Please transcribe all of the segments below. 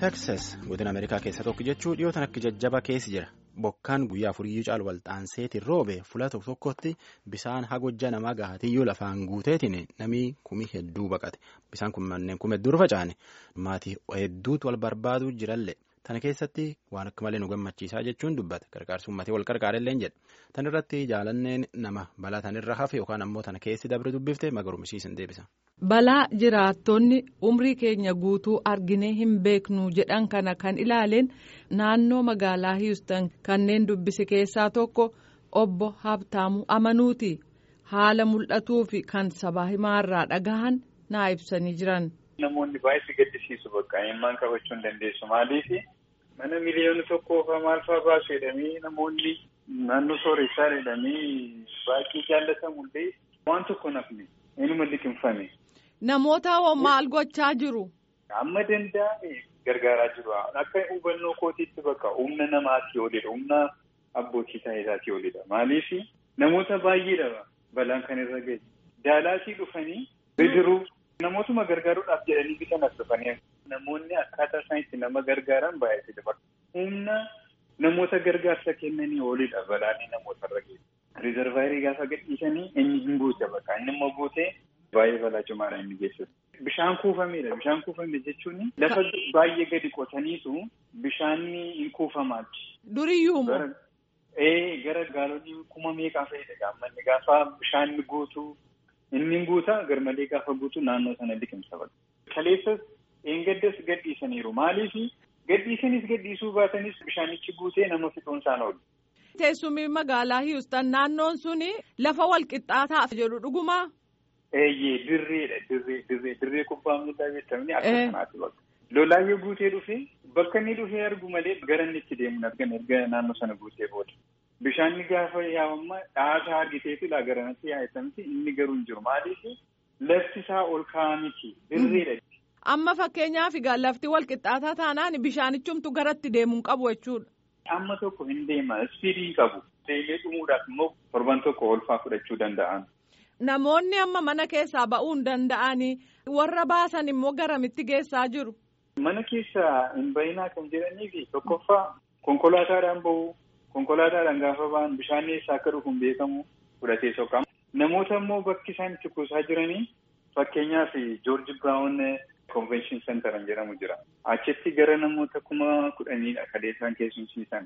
Teksas godina Ameerikaa keessa tokko jechuun dhiyootan akka jajjaba keessi jira. Bokkaan guyyaa afuriyyuu caalu walxaanseetiin roobe fuula tokko tokkotti bisaan hagojja namaa gaatiyyuu lafaan guuteetiin namni kumi hedduu baqate. Bisaan kun manneen kuma hedduu facaane maatii hedduutu wal barbaaduu jirallee. Tana keessatti waan akka malee nu gammachiisaa jechuun dubbata. Gargaarsi uummatee wal gargaarellee jedha. Tan irratti jaalanneen nama balaa tanirra hafe yookaan ammoo tana keessi dabre dubbifte magarumsiisan deebisa. Balaa jiraattonni umrii keenya guutuu arginee hin beeknu jedhan kana kan ilaaleen naannoo magaalaa Houston kanneen dubbise keessaa tokko obbo Habtaamu Amanuuti. Haala mul'atuu fi kan sabaa himaarraa dhagahan naa ibsanii jiran. Namoonni baay'ee gaddisiisu bakka eenyummaan qabachuu hin dandeessu maaliif mana miliyoona tokkoo fa'aa maal fa'aa baasu jedhamee namoonni naannoo sooressaa jedhamee baay'ee jaallatamullee waan tokko nafne eenyuma liqimfame. Namoota maal gochaa jiru? Amma danda'ame gargaaraa jiru. Akka hubannoo kootiitti bakka humna namaatii olidha. Humna abbootii taa'isaatii olidha. Maaliif namoota baay'eedha balaan kan irra gahe. Daalaasii dhufanii bidiruu namootuma gargaaruudhaaf jedhanii bitan as dhufanii namoonni akkaataa isaan itti nama gargaaran baay'eedha. Humna namoota gargaarsa kennanii olidha balaan namoota irra gahe. Riizarvaayirii gaafa gadhiisanii inni hin guute bakka inni immoo guutee. Baay'ee balaa cimaadha inni geessisu. Bishaan kuufameedha. Bishaan kuufame jechuun lafa baay'ee gadi qotaniitu bishaanni hin kuufamaati. Duriyyuu moo? Ee gara gaalonni kuma meeqaa fa'idha gaammanni gaafa bishaan guutu inni guuta garmalee gaafa guutu naannoo sana liqimsa bakka. Kaleessas eengaddas gadhiisaniiru. Maaliif gadhiisanis gadhiisuu baatanis bishaanichi guutee nama fixuun isaan oolu. Teessumni magaalaa Houston naannoon suni lafa walqixxaataa jedhu dhugumaa? Eeyyee dirreedha dirree dirree dirree kubbaa miilaa jettanii akka kanaatti bakka. Lolaayyoo guutee dhufee bakka inni dhufee argu malee gara inni itti deemu argan erga naannoo sana guutee booda. Bishaanni gaafa yaa'ummaa dhaasaa argiteetu laa garanatti yaa'etamti inni garuu hin jiru maaliif lafti isaa ol ka'aa miti dirreedha. Amma fakkeenyaaf egaa lafti wal qixxaataa taanaan bishaanichumtu garatti deemuu hin qabu jechuudha. Amma tokko hin deema ispiidii hin qabu. Deemee dhumuudhaaf immoo torban tokko olfaa fudhachuu danda'an. Namoonni amma mana keessaa ba'uu hin danda'anii warra baasan immoo garamitti geessaa jiru. Mana keessaa hin bayinaa kan jedhaniif tokkoffaa konkolaataadhaan bahu konkolaataadhaan gaafa ba'an bishaan eessaa akka dhufu hin beekamu fudhatee soqama. Namoota immoo bakki isaan itti kuusaa jiranii fakkeenyaaf Joorji Biraawun Konvenshin Sentaran jedhamu jira. Achitti gara namoota kuma kudhaniidha kan isaan keessumsiisan.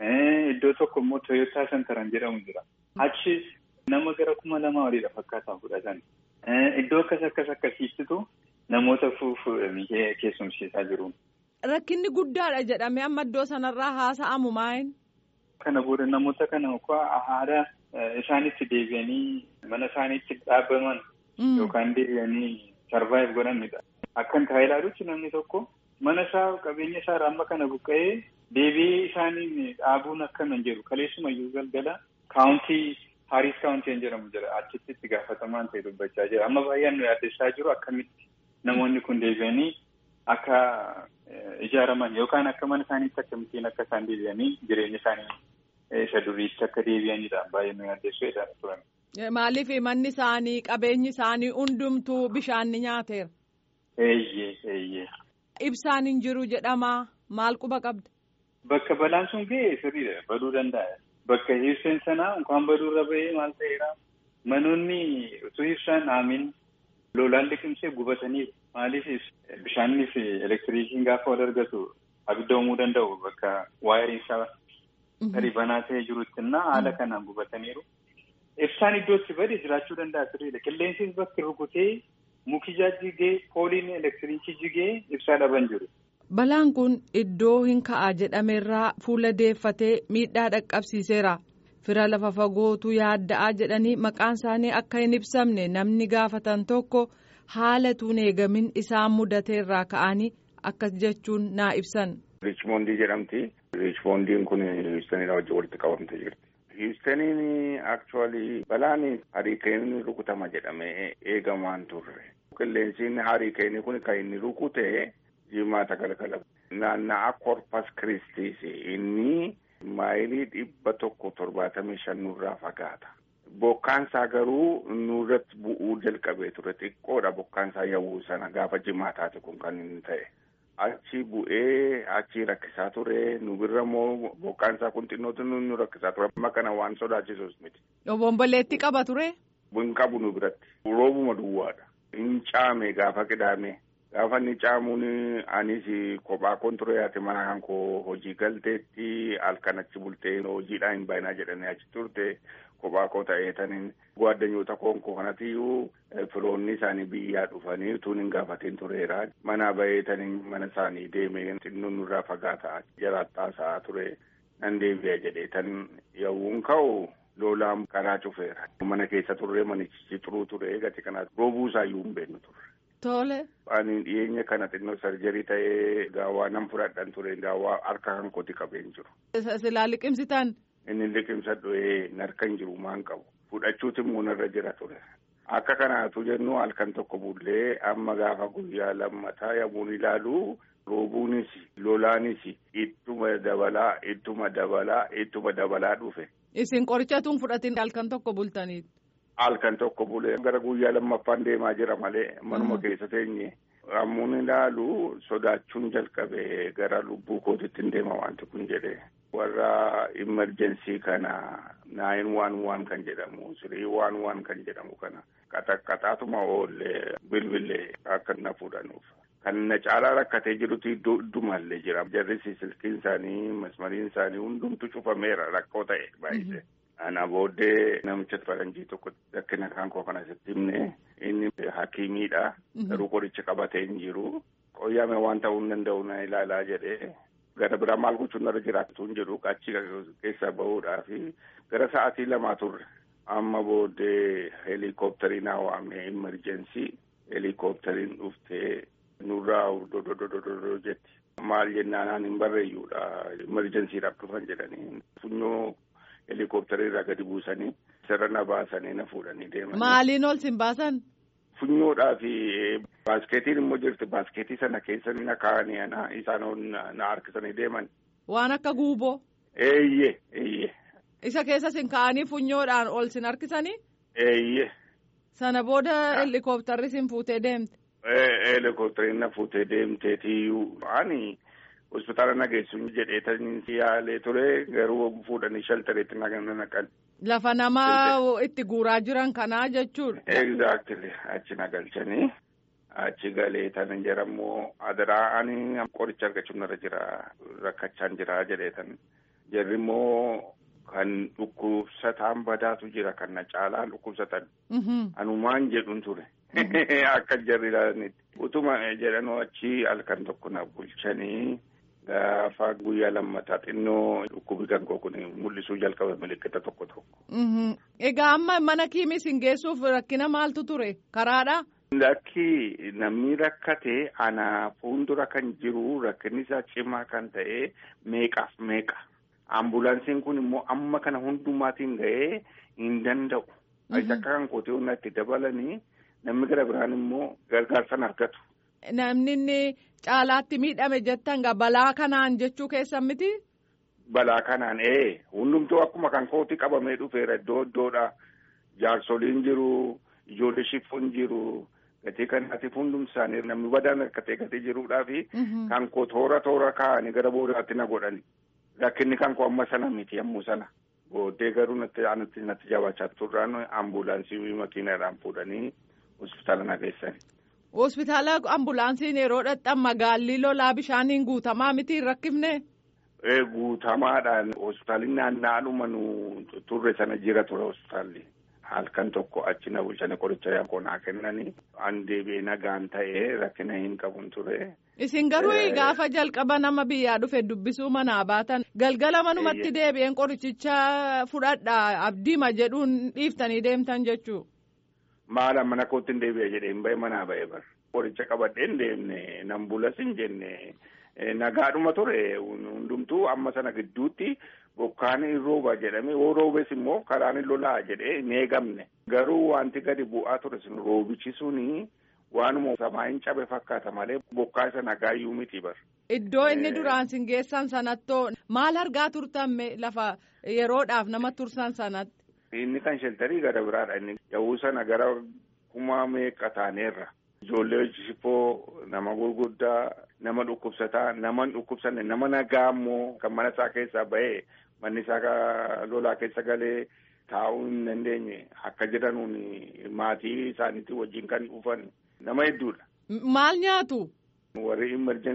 Iddoo tokko immoo Toyootaa Sentaran jedhamu jira. Achi nama gara kuma lamaa oliidha fakkaataa fudhatan. Iddoo akkas akkas akkasiittitu namoota fuudhanii keessumsiisaa jiru. Rakkinni guddaadha jedhamee amma iddoo sanarraa haasa'amu maayin? Kana booda namoota kana haala isaanitti deebi'anii mana isaaniitti dhaabbaman yookaan deebi'anii sarvaayiv godhanidha. Akkan taa'ee ilaalutti namni tokko mana isaa qabeenya isaa amma kana buqqa'ee deebi'ee isaaniin dhaabuun akkana jedhu kaleessumayyuu galgala kaawuntii. Haaris kaawuntiin jedhamu jira achitti itti gaafatamaan ta'e dubbachaa jira amma baay'een nu yaaddessaa jiru akkamitti namoonni kun deebi'anii akka ijaaraman yookaan akka mana isaaniitti akkamittiin akka isaan deebi'anii jireenya isaanii isa duriitti akka deebi'anidha baay'ee nu yaaddessuu jedhaa turan. Maaliif manni isaanii qabeenyi isaanii hundumtuu bishaan ni nyaateera. Eeyyee eeyyee. Ibsaan hin jiru jedhama maal quba qabda? Bakka balaan sun ga'e sirriidha baduu danda'a. Bakka ibsaan sanaa unkaan baduurra bahee maal ta'eera manoonni utuu ibsaan dhaamin lolaan liqimsee gubataniiru. Maaliif bishaannii fi elektiriikiin gaafa wal argatu abidda uumuu danda'u bakka waayiriin isaa tarii banaa ta'ee jirutti innaa haala kanaan gubataniiru. Ibsaan iddootti bade jiraachuu danda'a sirriidha. Qilleensis bakki rukutee muki jigee pooliin elektiriikii jigee ibsaa dhaban jiru. Balaan kun iddoo hin ka'a jedhamerraa fuula deeffatee miidhaa dhaqqabsiiseera. Fira lafa fagootu yaadda'aa jedhanii maqaan isaanii akka hin ibsamne namni gaafatan tokko haala tuun eegamin isaan mudateerraa ka'anii akkas jechuun naa ibsan. Riichmoondii jedhamti. Riichmoondiin kun Hiwustaniidha wajjin walitti qabamtee jirti. Hiwustaniin akchuwaalii balaan hariikeenii rukutama jedhamee eegamaan turre. Qilleensiin hariikeenii kun kan inni rukute. jimaata galgala naanna'aa korpas kiristiis inni maayilii dhibba tokko torbaatamii shan nurraa fagaata. Bokkaan isaa garuu nurratti bu'uu jalqabee ture xiqqoodha bokkaan isaa yawuu sana gaafa jimaataati kun kan inni ta'e. achi bu'ee achi rakkisaa ture nu birra immoo bokkaan isaa kun xinnootu nu rakkisaa ture amma kana waan sodaachisus miti. Obomboleetti qaba ture. Hin qabu nu biratti roobuma duwwaadha. Hin caame gaafa qidaame gaafa inni caamuun anis kophaa koon ture ati mana kan koo hojii galteetti halkan achi bultee hojiidhaan hin baay'inaa jedhanii achi turte. Kophaa koo ta'ee taniin gwaaddanyoota koon koo kanatiyyuu firoonni isaanii biyyaa dhufanii utuun hin gaafatiin tureera. Mana bahee taniin mana isaanii deemee xinnoo nurraa fagaataa jiraattaa ture nan deebi'a jedhee tan yawuun ka'u lolaan karaa cufeera. Mana keessa turre manichi xuruu ture gati kanaaf roobuu isaayyuu hin beeknu turre. Tole. Ani dhiyeenya kana xinnoo sarjarii ta'ee gaawwaa nan fudhadhan ture gaawwaa harka kan kooti qabeen jiru. Silaa liqimsitan. Inni liqimsadhu narkan jiru maan qabu fudhachuuti immoo narra jira ture. Akka kanaatu jennu halkan tokko bullee amma gaafa guyyaa lammataa yommuun ilaalu roobuunis lolaanis ittuma dabalaa ittuma dabalaa ittuma dabalaa dhufe. Isin qorichatuun fudhatin halkan tokko bultaniitu. Halkan tokko bulee gara guyyaa lammaffaan deemaa jira malee manuma keessa teenye. Ammuun ilaalu sodaachuun jalqabe gara lubbuu kootitti hin deema wanti kun jedhee. warra imerjensii kana naayin waan waan kan jedhamu sirii waan waan kan jedhamu kana qaxaqqaxaatuma oollee bilbilee akka na fuudhanuuf. Kan na caalaa rakkatee jirutu iddoo iddumallee jira. Jarri silkiin isaanii masmariin isaanii hundumtu cufameera rakkoo ta'e baay'isee. Ana booddee namicha faranjii tokko rakkina kan koo kana sitti himne inni hakiimiidha. Garuu qoricha qabatee hin jiru. Qoyyaame waan ta'uu hin danda'u na ilaalaa jedhee. Gara biraa maal gochuun irra jiraatu hin jedhu achi keessa bahuudhaaf gara sa'aatii lamaa turre. Amma booddee heelikooptarii naa waamee imerjensii heelikooptariin dhuftee nurraa dododododo jetti. Maal jennaan hin barreeyyuudha imerjensiidhaaf dhufan jedhanii funyoo heelikooptarii irraa gadi buusanii sirra na baasanii na fuudhanii deeman. Maaliin ol sin baasan? Funyoodhaa fi baaskeetiin immoo jirti baaskeetii sana keessa na kaa'anii ana isaan na harkisanii deeman. Waan akka guuboo. Eeyyee eeyyee. Isa keessa sin kaa'anii funyoodhaan ol sin harkisanii? Eeyyee. Sana booda heelikooptarri sin fuutee deemte. Heelikooptariin na fuutee deemteetiyyuu ani hospitaala na geessuun jedhee tan yaalee ture garuu fuudhanii shaltareetti na naqan. Lafa nama itti guuraa jiran kanaa jechuudha. Exactly achi na galchanii achi galee tan jedhamu adaraa ani qoricha argachuun irra jira rakkachaan jira jedhee tan jarri immoo kan dhukkubsataan badaatu jira kan na caalaan dhukkubsatan. Anumaan jedhuun ture. Akka jarri ilaalanitti. Utuma jedhanuu achi halkan tokko na bulchanii. Gaafa guyyaa lammataa xinnoo dhukkubi kan koo kun mul'isuu jalqabe milikkita tokko tokko. Egaa amma mana kiimis hin geessuuf rakkina maaltu ture karaadha? Lakki namni rakkate ana fuuldura kan jiru rakkinni isaa cimaa kan ta'e meeqaaf meeqa. Ambulaansiin kun immoo amma kana hundumaatiin ga'ee hin danda'u. Akka kan kootee humna itti dabalanii namni gara biraan immoo gargaarsan argatu. Namni inni caalaatti miidhame jettan gaa balaa kanaan jechuu keessan miti? Balaa kanaan ee hundumtuu akkuma kan kooti qabamee dhufeera iddoo iddoodha. Jaarsoliin jiru, ijoollee shifoon jiru, gatii kanaatiif hundumti isaanii namni badaan rakkatee gatii jiruudhaa fi kan koo toora toora kaa'anii gara boodaatti na godhani. Rakkinni kan koo amma sana miti yommuu sana. Booddee garuu natti natti natti jabaachaa turraan ambulaansii makiinaadhaan fuudhanii hospitaala na geessani. Hospitaala ambulaansiin yeroo dhaqxan magaalli lolaa bishaaniin guutamaa miti hin rakkifne? Guutamaadhaan hospitaalli naannaadhuma nu turre sana jira ture hospitaalli. Halkan tokko achi na bulchanii qoricha yaakoo naa kennanii an deebi'ee nagaan ta'ee rakkina hin qabun ture. Isin garuu gaafa jalqaba nama biyyaa dhufe dubbisuu manaa baatan galgala manumatti deebi'een qorichicha fudhadha abdiima jedhuun dhiiftanii deemtan jechuu. Maala mana kootti hin deebi'e jedhee hin bahe manaa bahe bar. Qoricha qabadhee hin deemne nan bulas hin jenne nagaadhuma ture hundumtuu amma sana gidduutti bokkaan hin rooba jedhame yoo roobes immoo karaan hin lolaa jedhee hin eegamne. Garuu wanti gadi bu'aa ture sun roobichi suni waanuma samaa hin cabe fakkaata malee bokkaa isa nagaayyuu miti bar. Iddoo inni duraan sin geessan sanattoo maal argaa turtan lafa yeroodhaaf nama tursan sanatti. Inni kan sheltarii gara biraadha inni yawuu sana gara kuma meeqa taaneerra. Ijoollee shifoo nama gurguddaa nama dhukkubsataa nama hin dhukkubsanne nama nagaa immoo kan mana isaa keessaa bahee manni isaa lolaa keessa galee taa'uu hin dandeenye akka jedhanuun maatii isaaniitti wajjin kan dhufan nama hedduudha. Maal nyaatu? Warri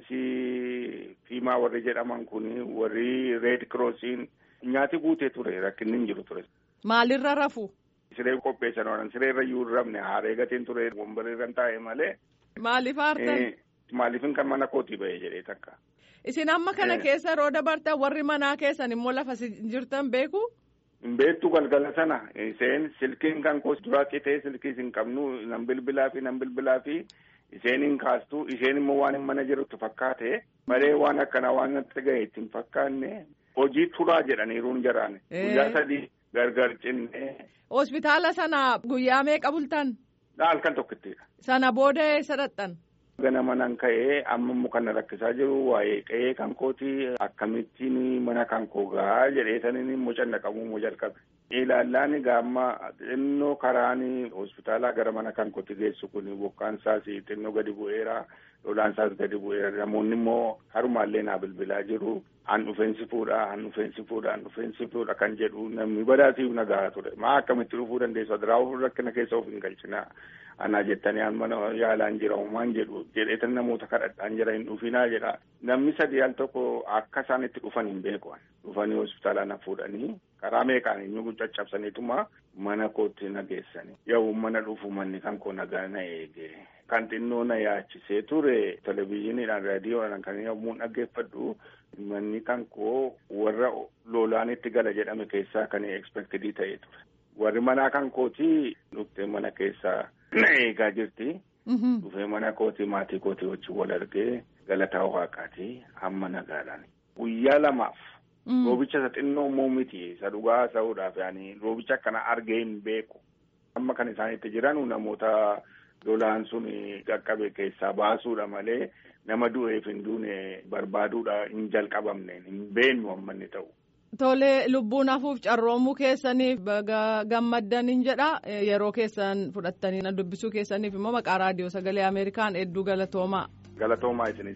imerjensii fiimaa warri jedhaman kun warri reed kiroosiin nyaati guutee ture rakkinni hin jiru ture. Maalirra rafu? Siree qopheessan waan siree irra iyyuu hin rafne haaree gatiin ture wambaree irra taa'e malee. Maaliif aartan? Maaliifin kan mana kootii bahee jedhee takka. Isin amma kana keessa yeroo dabartan warri manaa keessan immoo lafa jirtan beeku? Hin beektu galgala sana isheen silkiin kan koos duraa citee silkii hin qabnu nan bilbilaa fi nan bilbilaa fi isheen hin kaastu isheen immoo waan hin mana jirutti fakkaate malee waan akkanaa waan natti gahe itti hin fakkaanne hojii turaa jedhaniiruun jaraan guyyaa sadii gargar cinne. Hospitaala sana guyyaa meeqa bultan? Halkan tokkittidha. Sana booda eessa dhaqxan? Ganama nan ka'ee amma immoo kan rakkisaa jiru waa'ee qe'ee kan kooti akkamittiin mana kan koo gaa jedhee saniin immoo cannaqamuu immoo jalqabe. Ilaallaan gaamma xinnoo karaan hospitaalaa gara mana kan kooti geessu kun bokkaan isaas xinnoo gadi bu'eera lolaan isaas gadi bu'eera namoonni immoo harumaallee naa bilbilaa jiru. An dhufeensi fuudha an dhufeensi fuudha an dhufeensi fuudha kan jedhu namni badaatiif nagaa ture maa akkamitti dhufuu dandeessu adiraa rakkina keessa of hin galchina anaa jettanii an mana yaalaan jira uumaan jedhu jedheetan namoota kadhadhaan jira hin dhufinaa jedha namni sadii al tokko akka isaan itti dhufan hin beeku dhufanii hospitaalaa na fuudhanii karaa meeqaan inni caccabsaniituma mana kootti na geessanii yoo mana dhufu manni kan koo nagaa na eege kan xinnoo na yaachisee ture televizyiiniidhaan raadiyoodhaan kan yommuu dhaggeeffadhu manni kan koo warra lolaan itti gala jedhame keessaa kan expectedii ta'ee ture warri manaa kan kootii dhuftee mana keessaa na eegaa jirti. dhufee mana kootii maatii kootii wajjin wal argee galataa waaqaatii amma nagaadhaan guyyaa lamaaf. Roobicha isa xinnoo immoo miti isa dhugaa ta'uudhaaf yaani roobicha akkana argee hin beeku. Amma kan isaan itti jiran namoota lolaan sun qaqqabe keessaa baasuudha malee nama du'eef hin duune barbaaduudha hin jalqabamne hin beennu amma inni ta'u. Tole lubbuun hafuuf carroomuu keessaniif gammaddan jedha yeroo keessan fudhattanii na dubbisuu keessaniif immoo maqaa raadiyoo sagalee Ameerikaan hedduu galatoomaa. Galatoomaa isinis.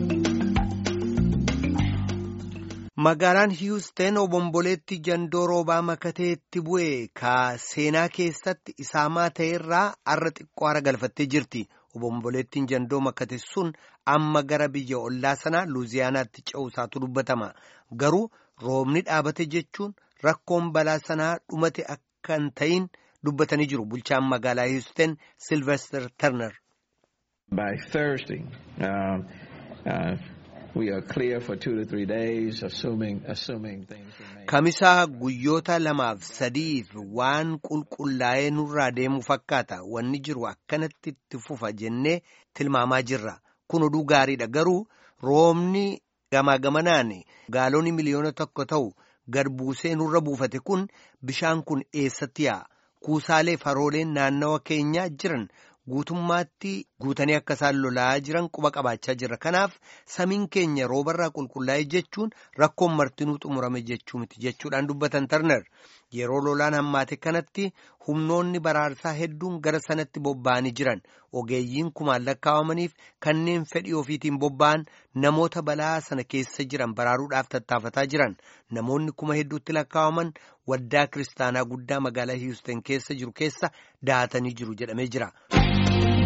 Magaalaan Hiwusteen obomboleetti jandoo roobaa makateetti bu'e ka seenaa keessatti isaamaa ta'erraa har'a xiqqoo hara galfattee jirti. Obomboleettiin jandoo makate sun amma gara biyya ollaa sanaa Luuziyaanaatti ce'uusaatu dubbatama. Garuu roobni dhaabate jechuun rakkoon balaa sanaa dhumate akka hin ta'in dubbatanii jiru. Bulchaan magaalaa Hiwusteen Silvester Turner. By Thursday, uh, uh, we are clear for two to three days, assuming assuming things remain. Kamisaa guyyoota lamaaf sadiif waan qulqullaa'ee nurraa deemu fakkaata. Wanni jiru akkanatti itti fufa jennee tilmaamaa jirra. Kun oduu gaariidha. Garuu roobni gamaa gamanaan gaalonni miliyoona tokko ta'u gad buusee nurra buufate kun bishaan kun eessatti yaa'a? Kuusaalee farooleen naannawa keenyaa jiran. guutummaatti guutanii akka isaan lolaa jiran quba qabaachaa jirra kanaaf samiin keenya roobarraa qulqullaa'e jechuun rakkoon martinuu xumurame jechuu miti jechuudhaan dubbatan tarnar yeroo lolaan hammaate kanatti humnoonni baraarsaa hedduun gara sanatti bobba'anii jiran ogeeyyiin kumaan lakkaawamaniif kanneen fedhii ofiitiin bobba'an namoota balaa sana keessa jiran baraaruudhaaf tattaafataa jiran namoonni kuma hedduutti lakkaawaman waldaa kiristaanaa guddaa magaalaa hiwusteen keessa jiru keessa dahatanii jiru jedhamee jira.